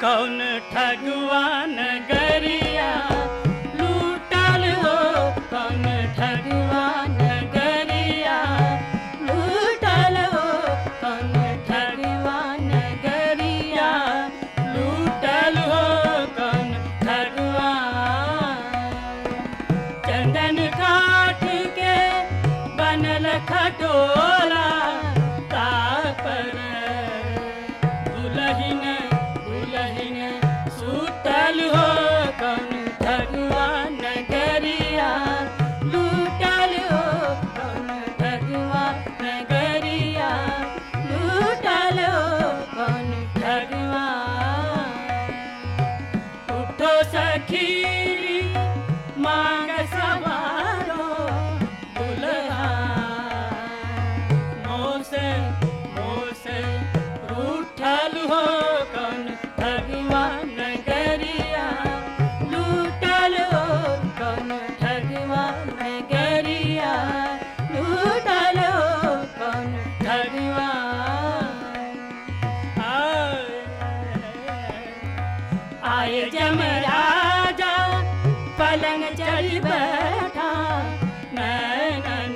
कौन ठगवान गरिया लूटल हो कौन ठगवान गरिया लूटल हो कौन ठगवान गरिया लूटल हो कौन ठगवान चंदन काठ के बनल खटोला तापर दुलहिन दुलहिन सुतल हो कौन भगवान गरिया लूटल हो कौन भगवान गरिया लूटल हो कौन भगवान उठो सखीरी मांग सवारो दुल्हा मोसे मोसे रूठल हो कौन भगवान गरिया लूटल हो कौन भगवान गरिया लूटल हो कौन भगवान आए जमराजा पलंग चढ़ बैठा नैनन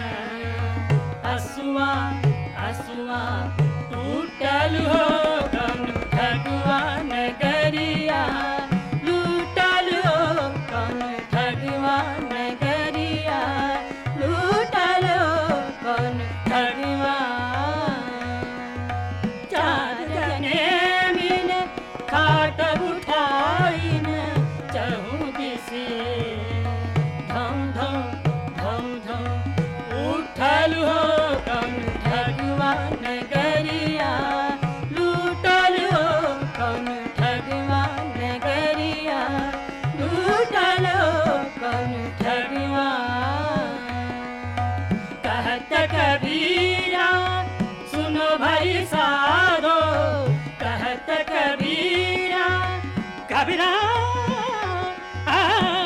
हसुआ हसुआ टूटल हो कौन भगवान गरिया लूटल हो कौन भगवान गरिया लूटल हो कौन भगवान चार जने मिल खाट उठाइन चहु दिसे धम धम धम धम उठल हो कौन भगवान गरिया लूटल हो कौन भगवान गरिया लूटल हो कौन भगवान कहत कबीरा सुनो भाई साधो कहत कबीरा कबीरा आ,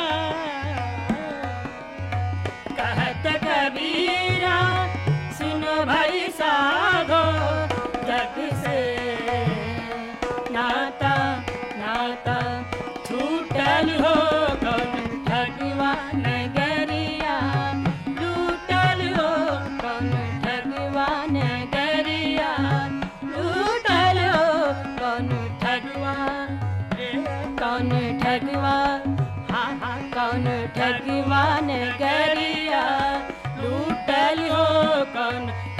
कहत कबीरा सुनो भाई साधो जग से नाता नाता छूटल हो कौन भगवान गरिया लूटल हो कौन भगवान गरिया लूटल हो कौन ठगवान कौन ठगवान हाँ हाँ कौन ठगवान गरिया लूटल हो कौन